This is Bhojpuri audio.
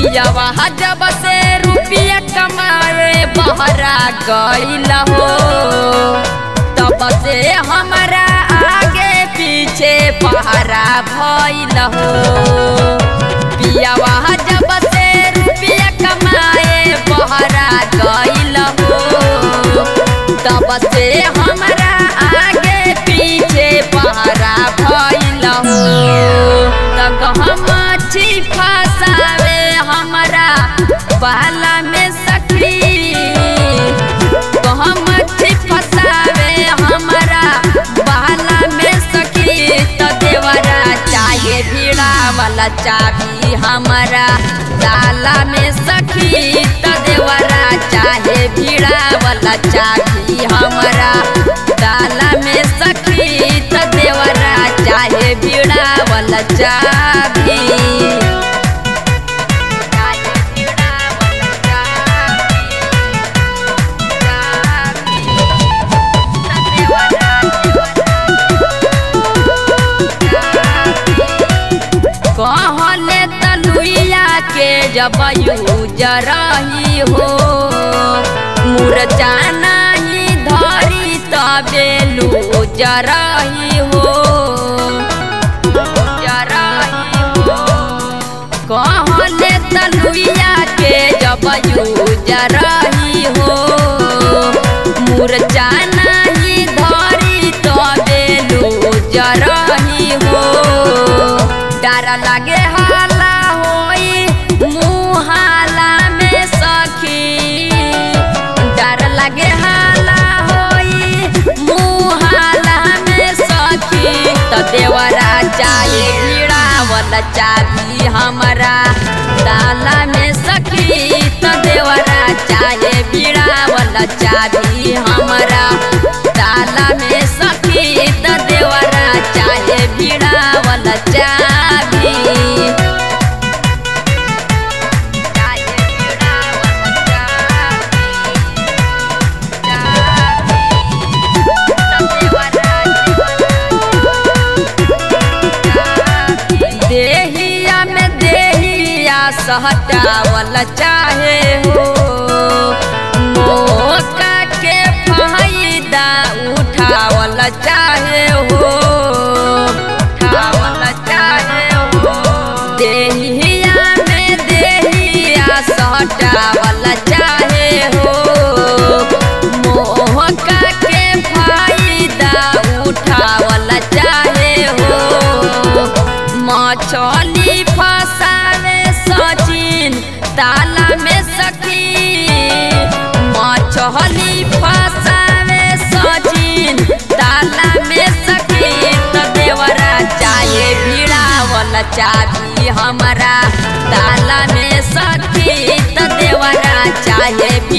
पियावा जब से रुपया कमाए बहरा गईल हो तब से हमारा आगे पीछे पहरा भइल हो पियावा जब से रुपया कमाए बहरा गईल हो तब से हमारा आगे पीछे पहरा भइल हो तक हम छी फसावे हमारा बाला में सखी तो हम छी फसावे हमारा बाला में सखी तो देवरा चाहे भीड़ा वाला चाबी हमारा ताला में सखी तो देवरा चाहे भीड़ा वाला चाबी हमारा ताला में सखी तो देवरा चाहे भीड़ा वाला चाबी चाहे भीड़ा वाला चाबी, चाबी, तो देवरा, कहले तलुइया के जब यूजरही हो मुरचा नहीं धरी तबे लूजरही हो जरही हो कहले तलुइया के जब यूजरही हो मुरचा नहीं धरी तबे लूजरही हो डर लगे हाला होई मुहाला में सखी डर लगे हाला होई मुहाला में सखी तो देवरा चाहे भीड़ा वाला चाबी हमारा ताला में सखी तो देवरा चाहे भीड़ा वाला चाबी हमारा ताला में सखी तो देवरा चाहे भीड़ा वाला चाबी चाहे भीड़ा वाला चाबी, चाबी, तो देवरा, देहिया में देहिया सहटावल चाहे हो मौका के फायदा उठावल चाहे हो उठावल चाहे हो देहिया में देहिया सहटावल चाहे हो मौका के फायदा उठावल चाहे हो मछली फसावे सचिन ताला में सखी मछली फसावे सचिन ताला में सखी तो देवरा चाहे भीड़ा वाला चाबी हमारा ताला में सखी तो देवरा चाहे भी